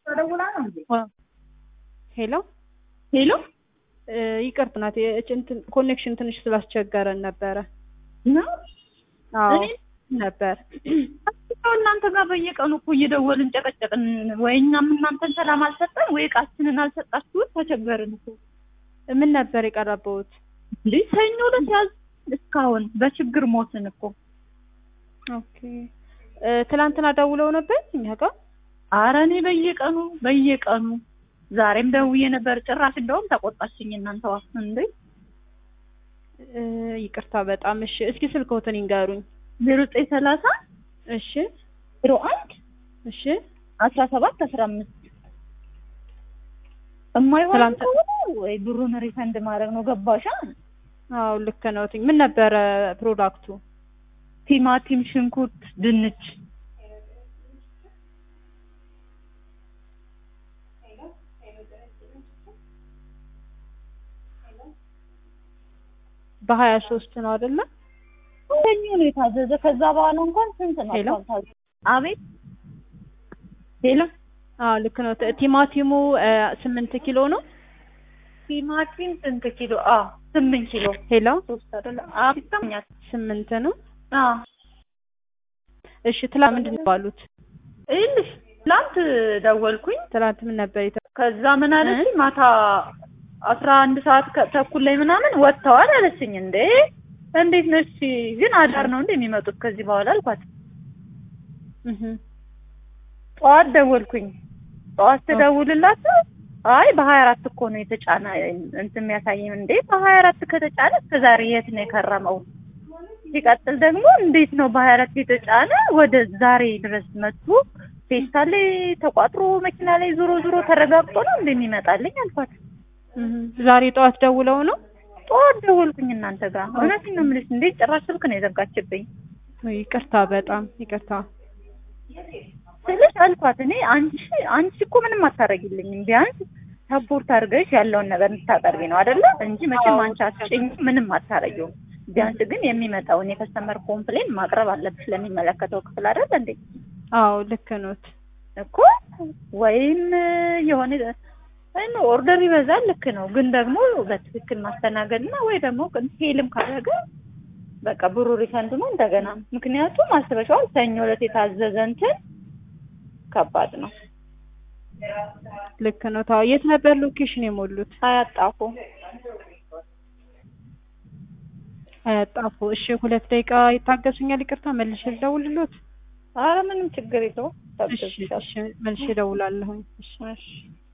ደውላ ነው እንዴ? ሄሎ ሄሎ ይቅርታ ናት ኮኔክሽን ትንሽ ስላስቸገረን ነበረ። ነው አዎ እኔ ነበር። ያው እናንተ ጋር በየቀኑ እኮ እየደወልን ጨቀጨቅን። ወይ እኛም እናንተን ሰላም አልሰጠን፣ ወይ እቃችንን አልሰጣችሁት። ተቸገርን እኮ ምን ነበር የቀረበውት? እንዴ ሰኞ ዕለት ያዝ እስካሁን በችግር ሞትን እኮ። ኦኬ እ ትላንትና ደውለው ነበር እኛ ጋር። አረ እኔ በየቀኑ በየቀኑ ዛሬም ደውዬ ነበር። ጭራሽ እንደውም ተቆጣችኝ። እናንተዋ እንዴ እ ይቅርታ በጣም እሺ። እስኪ ስልክዎትን ይንገሩኝ። ዜሮ ዘጠኝ ሰላሳ እሺ ዜሮ አንድ እሺ አስራ ሰባት አስራ አምስት የማይሆን ትላንት- ከሆነ ወይ ብሩን ሪፈንድ ማድረግ ነው። ገባሻ? አዎ ልክ ነው። ምን ነበረ ፕሮዳክቱ? ቲማቲም፣ ሽንኩርት፣ ድንች በሀያ ሶስት ነው አይደለ? ሰኞ ነው የታዘዘ። ከዛ በኋላ እንኳን ስንት ነው ሄሎ? አልታዘዘ። አቤት ሄሎ አዎ ልክ ነው። ቲ- ቲማቲሙ እ ስምንት ኪሎ ነው። ቲማቲም ስንት ኪሎ? አዎ ስምንት ኪሎ ሄሎ ሶስት አይደለ? አዎ ይሰማኛል። ስምንት ነው። አዎ እሺ ትላንት ምንድን ነው ባሉት? ይኸውልሽ ትላንት ደወልኩኝ። ትላንት ምን ነበር የተ ከዛ ምን አለችኝ ማታ አስራ አንድ ሰዓት ከ- ተኩል ላይ ምናምን ወጥተዋል አለችኝ። እንዴ እንዴት ነሽ? ግን አዳር ነው እንዴ የሚመጡት ከዚህ በኋላ አልኳት። እህ ጠዋት ደወልኩኝ። ጠዋት ትደውልላት አይ በሀያ አራት እኮ ነው የተጫነ እንትን የሚያሳይም እንዴ በሀያ አራት ከተጫነ እስከ ዛሬ የት ነው የከረመው? ሲቀጥል ደግሞ እንዴት ነው በሀያ አራት የተጫነ ወደ ዛሬ ድረስ መጥቶ ፌስታል ላይ ተቋጥሮ መኪና ላይ ዞሮ ዞሮ ተረጋግጦ ነው እንደሚመጣልኝ አልኳት። እህ ዛሬ ጠዋት ደውለው ነው? ጠዋት ደወልኩኝ እናንተ ጋር እውነቴን ነው የምልሽ። እንዴ ጭራሽ ስልክ ነው የዘጋችብኝ ይቅርታ በጣም ይቅርታ። ስልሽ አልኳት እኔ አንቺ አንቺ እኮ ምንም አታረጊልኝም ቢያንስ ሰፖርት አድርገሽ ያለውን ነገር እንድታቀርቢ ነው አይደለ እንጂ መቼም አንቺ አትጭኝ ምንም አታረጊውም። ቢያንስ ግን የሚመጣውን የከስተመር ኮምፕሌን ማቅረብ አለብሽ ለሚመለከተው ክፍል አይደል እንዴ አዎ ልክ ኖት። እኮ ወይም የሆነ እኔ ኦርደር ይበዛል ልክ ነው፣ ግን ደግሞ በትክክል ማስተናገድ እና ወይ ደግሞ ፌልም ካደረገ በቃ ብሩ ሪፈንድ ነው እንደገና። ምክንያቱም አስበሽዋል ሰኞ ዕለት የታዘዘ እንትን ከባድ ነው። ልክ ነው። ታው የት ነበር ሎኬሽን የሞሉት? አያጣፉ አያጣፉ። እሺ ሁለት ደቂቃ ይታገሱኛል። ይቅርታ መልሼ ልደውልሎት። አረ ምንም ችግር የለውም። እሺ እሺ መልሼ እደውላለሁኝ። እሺ እሺ